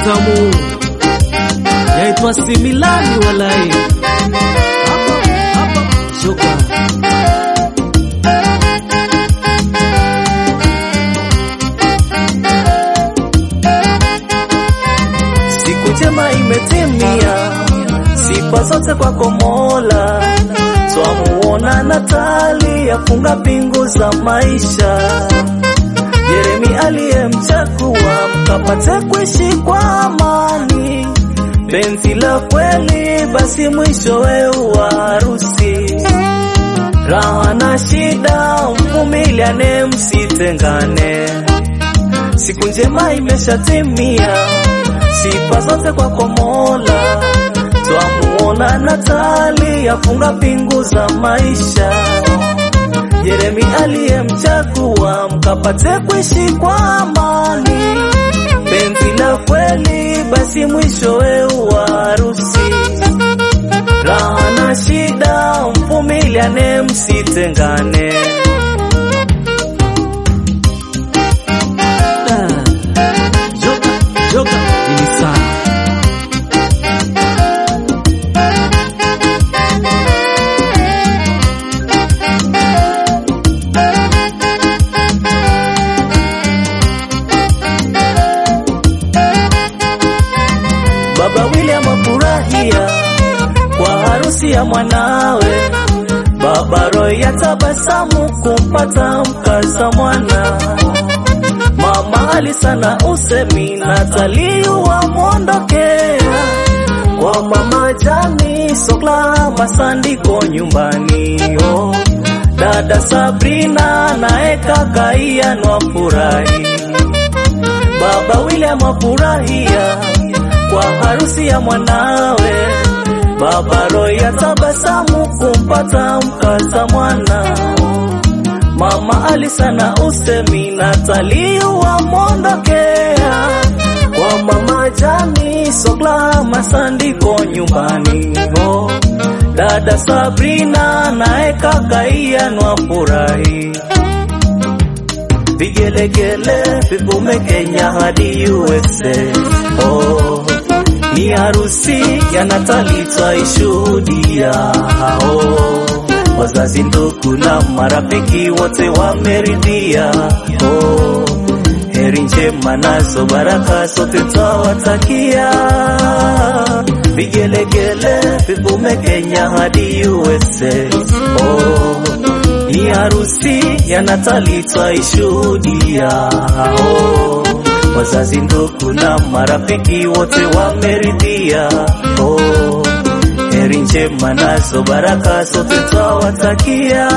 tamu yaitwa similani walai hapa hapa shoka Siku njema imetimia, sifa zote kwako Mola. Twamuona Natali afunga pingu za maisha, Yeremi aliyemchagua mkapate kuishi kwa amani, penzi la kweli, basi mwishowe wa harusi. Raha na shida mvumiliane, msitengane siku njema imeshatimia, sifa zote kwako Mola. Twamuona Natali afunga pingu za maisha, Yeremi aliyemchagua mkapate kuishi kwa amani, penzi la kweli, basi mwishowe wa harusi. Raha na shida mvumiliane, msitengane. Da. joka joka ini saa Baba William afurahia kwa harusi ya mwanawe. Baba Roy atabasamu kumpata mkaza mwana. Mama alisana usemi Natali wamwondokea kwa mama Jani Sokla masandiko nyumbani oh. Dada Sabrina naye kaka Ian wafurahi Baba William afurahia kwa harusi ya mwanawe. Baba Roy atabasamu kumpata mkaza mwana. Mama alisana usemi Natali wamwondokea kwa mama Jani Sokla masandiko nyumbani oh. Dada Sabrina naye kaka Ian wafurahi vigelegele vivume Kenya hadi USA. Oh, ni harusi ya Natali twaishuhudia. Oh, wazazi, ndugu na marafiki wote wameridhia. Oh, heri njema nazo baraka zote twawatakia. Vigelegele vivume Kenya hadi USA. Oh, ni harusi ya Natali twaishuhudia. Oh, wazazi, ndugu na marafiki wote wameridhia. Oh, heri njema nazo baraka zote twawatakia.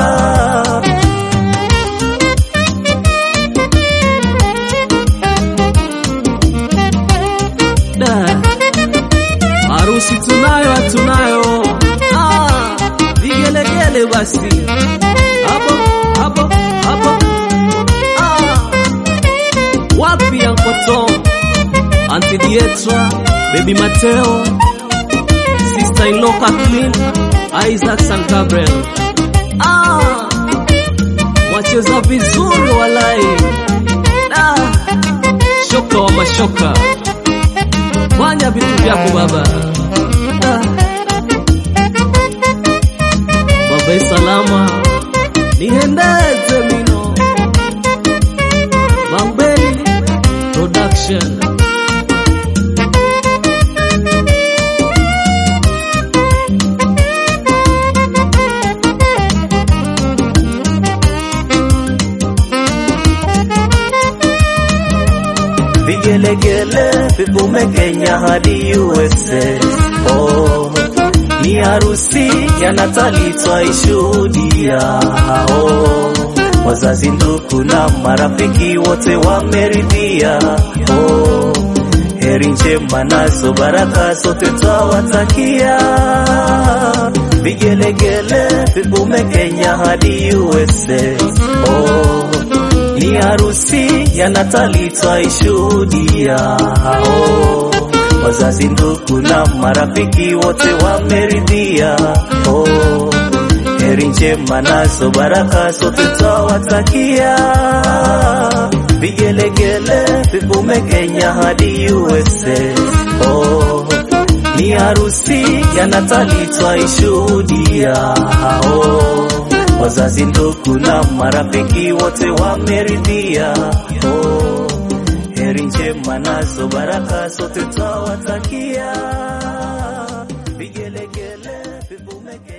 da harusi tunayo hatunayo ah, vigelegele basi hapo hapo hapo ah. wapi ankoto anti dietra baby mateo sister in law kathleen isaac san gabriel ah. wacheza vizuri walai ah. shoka wa mashoka fanya vitu vyako baba ah. baba salama nihendeze mino mambeli production vigelegele vivume Kenya hadi USA. Oh, ni harusi ya Natali twaishuhudia. Oh, wazazi, ndugu na marafiki wote wameridhia. Oh, heri njema nazo baraka zote twawatakia. Vigelegele vivume Kenya hadi USA. Oh, ni harusi ya Natali twaishuhudia. Oh, wazazi, ndugu na marafiki wote wameridhia. Oh, heri njema nazo baraka zote twawatakia. vigelegele vivume Kenya hadi USA. Oh, ni harusi ya Natali twaishuhudia. Oh, wazazi, ndugu na marafiki wote wameridhia. Oh, heri njema nazo baraka sote twawatakia. Vigelegele vivume Kenya